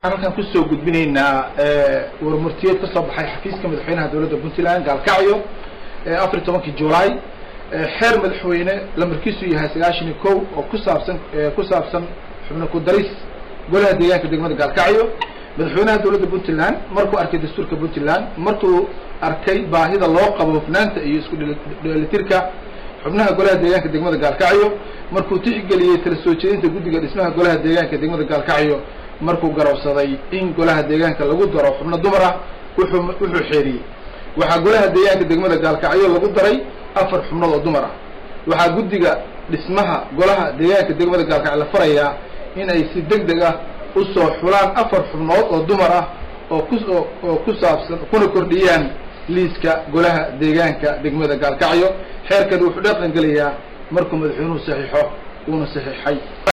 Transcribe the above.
halkaan kusoo gudbinaynaa warmurtiyeed ka soo baxay xafiiska madaxweynaha dowladda puntland gaalkacyo afar iyo tobankii julaay xeer madaxweyne lamarkiisu yahay sagaashan iyo kow oo ku saabsan ku saabsan xubno ku daris golaha deegaanka degmada gaalkacyo madaxweynaha dowladda puntland markuu arkay dastuurka puntland markuu arkay baahida loo qabo hufnaanta iyo isku dheelitirka xubnaha golaha deegaanka degmada gaalkacyo markuu tixgeliyey tala soo jeedinta guddiga dhismaha golaha deegaanka degmada gaalkacyo markuu garowsaday in golaha deegaanka lagu daro xubno dumar ah wuxuu wuxuu xeeriyey waxaa golaha deegaanka degmada gaalkacyo lagu daray afar xubnood oo dumar ah waxaa guddiga dhismaha golaha deegaanka degmada gaalkacyo la farayaa in ay si deg deg ah usoo xulaan afar xubnood oo dumar ah oo ku oo ku saabsan kuna kordhiyaan liiska golaha deegaanka degmada gaalkacyo xeerkani wuxuu dhaqan gelayaa markuu madaxweynuhu saxiixo uuna saxiixay